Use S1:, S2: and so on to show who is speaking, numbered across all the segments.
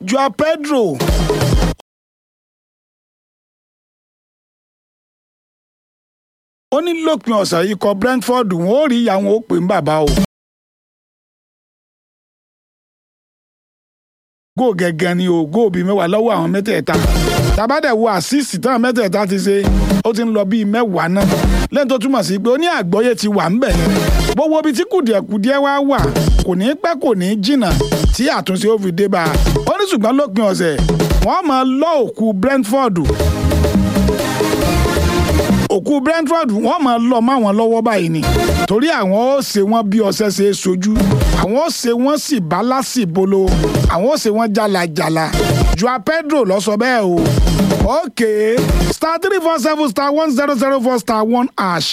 S1: Joao Pedro ó ní lópin ọ̀sẹ̀ yìí kọ Brentford wọn ò rí ìyá wọn ó pè ń bàbá o. góò gẹ́gẹ́ ni o góò bíi mẹ́wàá lọ́wọ́ àwọn mẹ́tẹ̀ẹ̀ta tàbádẹ̀ wo àṣìṣì táwọn mẹ́tẹ̀ẹ̀ta ti ṣe ó ti ń lọ bíi mẹ́wàá náà lẹ́yìn tó túmọ̀ sí pé ó ní àgbọ́yé ti wà ń bẹ̀ yẹn gbogbo ibi tí kùdìẹ̀kùdìẹ̀ wá wà kò ní pẹ́ kò ní jìnnà tí àtúnṣe ó fi dé bá a ó ní ṣùgbọ́n lópin ọ̀sẹ̀ wọ́n máa lọ òkú Brentford òkú Brentford wọ́n máa lọ mọ́ àwọn lọ́wọ́ báyìí ni torí àwọn ó ṣe wọ́n bí ọṣẹ ṣe é sojú àwọn ó ṣe wọ́n sì bá lásìbolo àwọn ó ṣe wọ́n jàlàjàlà Joao Pedro ló sọ bẹ́ẹ̀ o ok star three four seven star one zero zero four star one hash.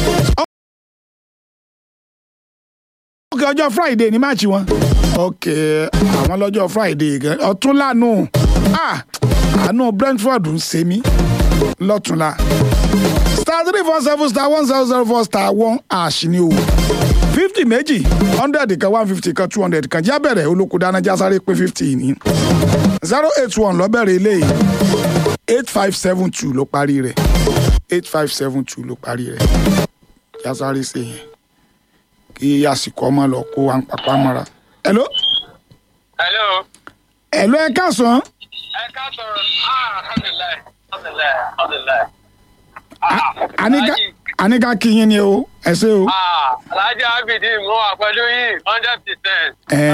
S1: ok ọjọ́ Friday ní máàcì wọn ok àwọn lọ́jọ́ Friday gan ọ̀tún lánàá ah àánú Brentford ń ṣe mí lọ́túnla star three four seven star one zero zero four star one hash ni o fifty méjì hundred kan one fifty kan two hundred kan jábẹ̀rẹ̀ olóko dáná jásáré pé fifty ní zero eight one lọ́bẹ̀rẹ̀ eléyìí eight five seven two ló parí rẹ̀ eight five seven two ló parí rẹ̀ jásáré ṣe yẹn kí àsìkò ọmọ lọ kó wa ń papá mọ́ra. hello.
S2: hello.
S1: hello ẹ káàsán.
S2: ẹ káàsán ah alhamdulilayi alhamdulilayi alhamdulilayi.
S1: àníká àníká kí yín ni o ẹ ṣé o.
S2: Alhaji Abidi mo wà pẹ̀lú yín hundred percent.
S1: ẹ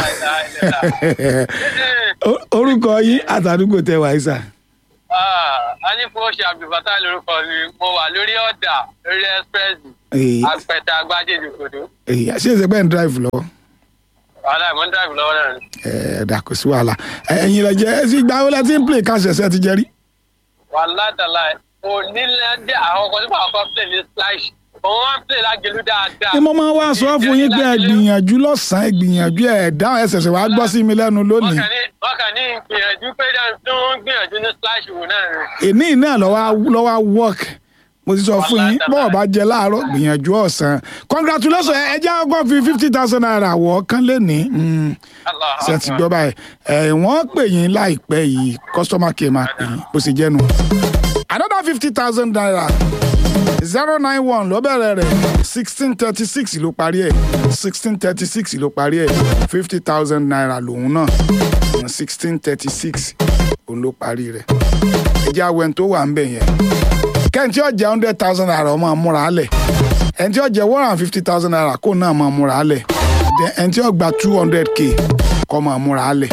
S1: à orúkọ yín àtàdúgbò tẹ wàá sà.
S2: a ní fún oṣù Abdulfatah lórúkọ mi mo wà lórí ọ̀dà lórí express apẹta agbájé ìdìbòdò.
S1: ṣé ìṣe pẹ́ ń drive lọ.
S2: wàhálà ìmọ̀ ń drive lọ́wọ́ náà ni.
S1: ẹ dà kò sí wàhálà ẹ̀yin lẹ jẹ ẹ sì gba ọlẹ tí ń play cash ẹsẹ ti jẹ rí.
S2: wàhálà tàlà onílẹ̀ dé àwọn ọkọ̀ tí wọ́n kọ́ play ní splash òun wá ń play lágẹ̀lú dáadáa.
S1: ni mo máa wá sọ fún yín pé ẹ gbìyànjú lọ́sàn-án ẹ gbìyànjú ẹ dáhùn ẹ ṣẹ̀ṣẹ̀ wàá gbọ́ sí mi lẹ́nu lónìí.
S2: wọ́n kàn ní gbìyànjú pé tó ń gbìyànjú ní splash wò náà ni.
S1: èní náà lọ́wọ́ work mo ti sọ fún yín bọ́ọ̀ bá jẹ láàárọ̀ gbìyànjú ọ̀sán congratulations ẹ jẹ́ ọkọ̀ fi fifty thousand naira wọ̀ kán lé ní. ṣe ti gbọ́ báyìí ẹ̀ wọ́n pè yín láìpẹ́ yìí customer care máa pè yín bó ṣe jẹ́nu. another fifty thousand naira zero nine one ló bẹ̀rẹ̀ rẹ̀ sixteen thirty six ló parí ẹ̀ sixteen thirty six ló parí ẹ̀ fifty thousand naira lòun náà sixteen thirty six òun ló parí rẹ̀ ẹ̀jẹ̀ awẹ́ tó wà ń bẹ̀ yẹn kẹ́ntì ọ̀jẹ̀ hundred thousand naira ọmọ amúra alẹ̀ ẹ̀ntì ọ̀jẹ̀ one hundred and fifty thousand naira kó náà máa múra alẹ̀ ẹ̀ntì ọ̀gbà two hundred k kọ́ máa múra alẹ̀.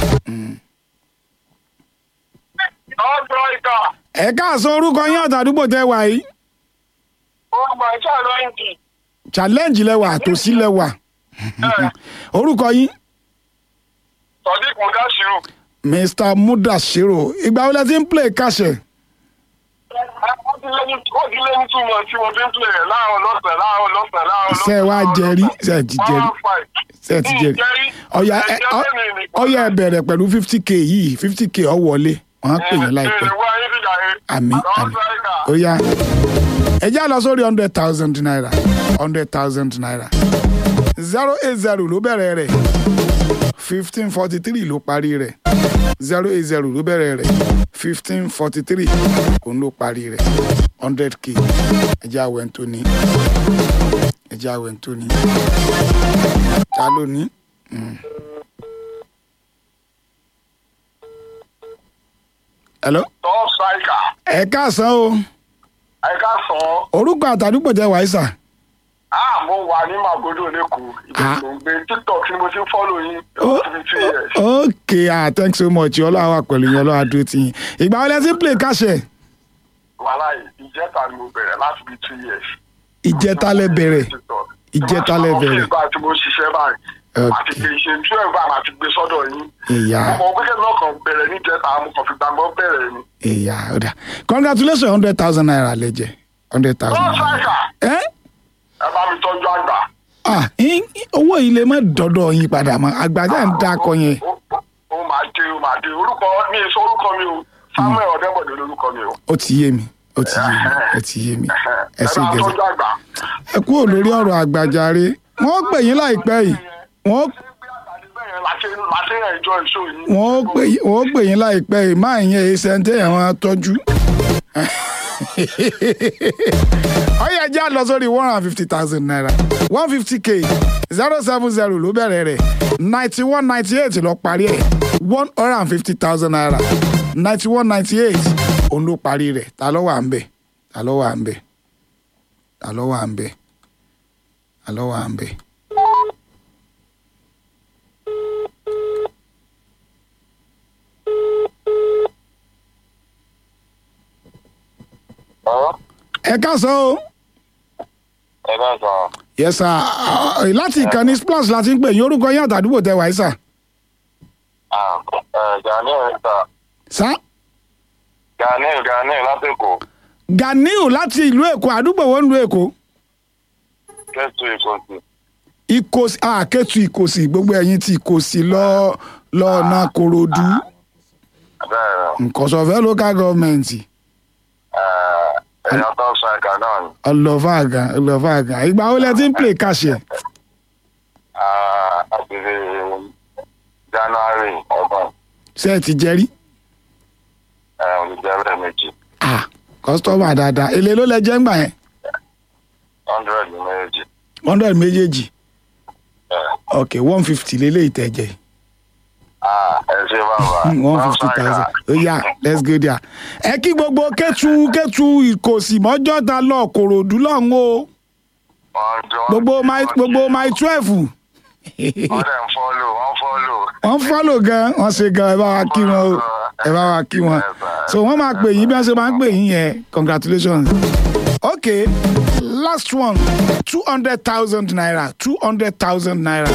S1: ẹ káàsán orúkọ yín àtàdúgbò tẹ wà yìí.
S3: ọgbà challenge.
S1: challenge lẹwà àtòsí lẹwà orúkọ yín.
S3: sadiq mudasiru.
S1: mr mudasiru ìgbà wo lẹ ti ń play kàṣẹ
S3: ó ti lé ní two months tí mo fi ń play rẹ̀ láàárọ̀ lọ́sàn-án láàárọ̀ lọ́sàn-án láàárọ̀ lọ́sàn-án.
S1: ṣe wá jẹrí ṣe ti jẹrí ṣe ti jẹrí ọyà ọyà ẹ bẹ̀rẹ̀ pẹ̀lú fifty k yìí fifty k ọ wọlé wọn á pè yín láìpẹ́ àmì àmì ó yá ẹ já lọ sórí hundred thousand naira hundred thousand naira zero eight zero ló bẹ̀rẹ̀ rẹ̀ fifteen forty three ló parí rẹ̀ zero eight zero ló bẹ̀rẹ̀ rẹ̀ fifteen forty three òun ló parí rẹ̀ hundred k ẹjẹ́ àwẹ̀ tó ní ẹjẹ́ àwẹ̀ tó ní ta ló ní. hello.
S3: top striker.
S1: ẹ káàsán o.
S3: ẹ káàsán.
S1: orúkọ àtàdúgbò jẹ́ wàísà.
S3: ah mo wà ní magodo lẹ́kọ̀ọ́ ìbẹ̀rù ló ń gbé tiktok ni mo ti ń fọ́lò yín lọ́wọ́ two years.
S1: ok ah thanks so much ọlọ́wà wà pẹ̀lú yín ọlọ́wà dúró tì yín ìgbà wọlé tí ń play káṣẹ.
S3: wàhálà ìjẹta ni mo bẹ̀rẹ̀ láti bí two years.
S1: ìjẹta lẹ bẹ̀rẹ̀ ìjẹta lẹ bẹ̀rẹ̀.
S3: ìgbà tí mo ṣiṣẹ́ báyìí àti gbé ṣe twelve báyìí àti gbé sọ́dọ̀ yín.
S1: ìyá
S3: mo kàn gbẹ́kẹ̀ náà kàn bẹ̀rẹ̀ ní ìjẹta mo kàn fi gbàgbọ́ bẹ̀rẹ̀ ni.
S1: ìyá ọ̀dà congratulations hundred thousand naira lẹ jẹ hundred thousand
S3: top
S1: naira.
S3: striker
S1: ẹ
S3: ẹ bá mi tọ́jú àgbà.
S1: ah yín- owó yìí lè má dọ́dọ̀ yín padà mọ́ àgbàjá ń dákọ yẹn.
S3: ó ó máa dé ó máa dé orúkọ mi ì sọ orúkọ mi o samuel ọ̀dẹ́bọ̀dé lórúkọ mi o.
S1: ó ti yé mi ó ti yé mi ó ti yé mi ẹ ṣe
S3: ẹ bá
S1: gẹ̀ẹ́sì.
S3: tọ́jú àgbà.
S1: ẹ kúrò lórí ọ̀rọ̀ àgbàjáre wọ́n pè yín láìpẹ́ yìí wọ́n
S3: ṣé gbé àtàlẹ́ bẹ́ẹ̀ yẹn la ṣe màá ṣe ẹjọ́ ìṣó yìí.
S1: wọ́n ó pè yín- wọ́n ó pè yín láìpẹ́ yìí máa yẹn ẹsẹ̀ ń tẹ̀yàn wọn tọ́jú. ọyọ ẹjẹ lọ sórí one hundred and fifty thousand naira one fifty k zero seven zero ló bẹ̀rẹ̀ rẹ̀ ninety one ninety eight lọ parí ẹ̀ one hundred and fifty thousand naira ninety one ninety eight òun ló parí rẹ̀ ta ló wà ń bẹ̀ ta ló wà ń bẹ̀ ta ló wà ń bẹ̀ ta ló wà ń bẹ̀.
S3: Ọ̀rọ̀
S1: ẹ káàsán o.
S3: ẹ bá sọ.
S1: yes sir Ah, láti ìkànnì splash láti ń pè yín orúkọ yín àtàdúgbò tẹ wáyé sà.
S3: Gani ẹ̀ta
S1: sá
S3: Gani Gani látẹ̀kọ̀
S1: ganiu láti ìlú èkó àdúgbò wo ń lu èkó.
S3: kẹ́tù ìkọ̀sí.
S1: ìkòsí àkẹ́tù ìkòsí gbogbo ẹ̀yìn tí ìkòsí lọ lọ́ọ̀nà korodu
S3: Bẹ́ẹ̀
S1: nkọ̀sọ̀fẹ́ local government
S3: ẹ̀yà tó sọ ẹ̀ka náà ni.
S1: ọlọ́fà àgàn ọlọ́fà àgàn ìgbà wo lẹ ti ń play kàṣẹ.
S3: Àti January ọgbọ̀n
S1: ṣé ẹ ti jẹ́rí.
S3: olùjẹ́rẹ́ méjì
S1: ah kọ́sítọ́mà dáadáa èlé ló lẹ jẹ́ ń gbà yẹn
S3: hundred méjì.
S1: hundred méjèèjì ok one fifty lélẹ́yìí tẹ̀ jẹ́
S3: Ẹ ṣe bàbá.
S1: one fifty thousand ó yá let's go there. ẹ kí gbogbo kẹ́tù kẹ́tù ìkòsí mọ́jọ́ta lọ kòròdú lọ́hùn o gbogbo my gbogbo my twelve
S3: Wọ́n dẹ̀ ń fọ́lò, wọ́n fọ́lò.
S1: wọ́n fọ́lò gan wọ́n ṣe gan ẹ bá wa kí wọn o ẹ bá wa kí wọn so wọ́n máa pè yín bí wọ́n ṣe máa ń pè yín yẹn congratulations. okay last one two hundred thousand naira two hundred thousand naira